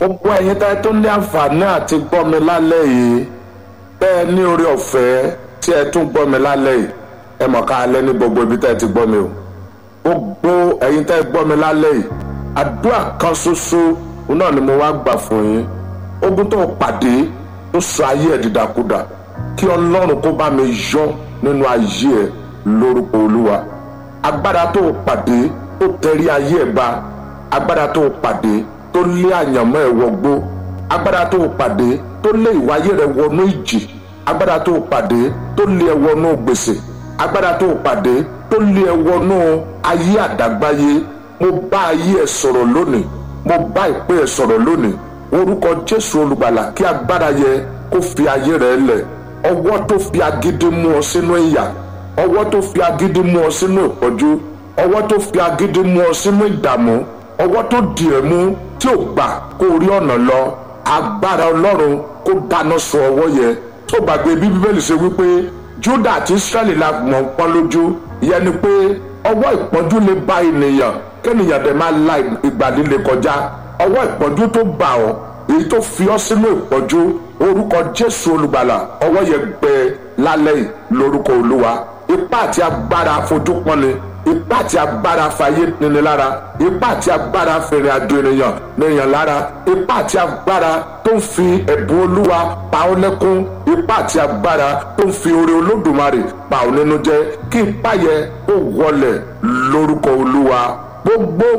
gbogbo ẹ̀yin tẹ́ tó ní àǹfààní àti gbọ́ mi lálẹ́ yìí tẹ́ ẹ ní orí ọ̀fẹ́ tí ẹ tún gbọ́ mi lálẹ́ yìí ẹ mọ̀ ká alẹ́ ní gbogbo ibi tẹ́ ẹ ti gbọ́ mi o gbogbo ẹ̀yin tẹ́ ẹ gbọ́ mi lálẹ́ yìí àdúrà kan ṣoṣo náà ni mo wá gbà fún yín ogun tó pàdé tó sọ ayé ẹ̀ dìdàkudà kí ọlọ́run kó bá mi yọ nínú ayé ẹ̀ lórúkọ olúwa agbára tó pàdé tó tẹrí ayé ẹ̀ ba agbára tó pàdé tó lé àyànmọ́ ẹ̀ wọgbó agbára tó pàdé tó lé ìwáyé rẹ̀ wọnú ìjì agbára tó pàdé tó lé ẹ wọnú gbèsè agbára tó pàdé tó lé ẹ wọnú ayé àdágbáyé mo bá ayé ẹ sọ̀rọ̀ lónìí mo bá ìpè ẹ sọ̀rọ̀ lónìí orúkọ jésù olùgbàlà kí agbára yẹ kó fi ayé rẹ lẹ̀ ọwọ́ tó fi agídí mú ọ sínú ìyà ọwọ́ tó fi agídí mú ọ sínú ìpọ́jú ọwọ́ tó fi agídí mú ọ sínú ìdààmú ọwọ́ tó dì ẹ́ mú tí ò gbà kó rí ọ̀nà lọ agbára ọlọ́run kó dáná sun ọwọ́ yẹ tó gbàgbé bí bíbélì ṣe wípé júdà àti israẹli la mọ̀ ń pọ́n lójú ìyẹn ni pé ọwọ́ ìpọ́njú lè bá ènìyàn kẹ́nìyàn dẹ̀ máa la ìgbà líle kọjá ọwọ́ ìpọ́njú tó bà ọ́ èyí tó fi ọ́ sínú ìpọ́njú orúkọ jésù olùgbàlà ọwọ́ yẹn gbẹ lálẹ́ yìí lórúkọ olúwa ipá àti agbára fojú pọ́nni ipá àti agbára fàyè nini lára ipá àti agbára fèrè àjò ènìyàn nìyàn lára ipá àti agbára tó ń fi ẹ̀bùn olúwa pa ọ́ lẹ́kún ipá àti agbára tó ń fi oore olódùmarè pa ọ́ nínú jẹ́ kí ipá yẹ kó wọlẹ̀ lórúkọ olúwa gbogbo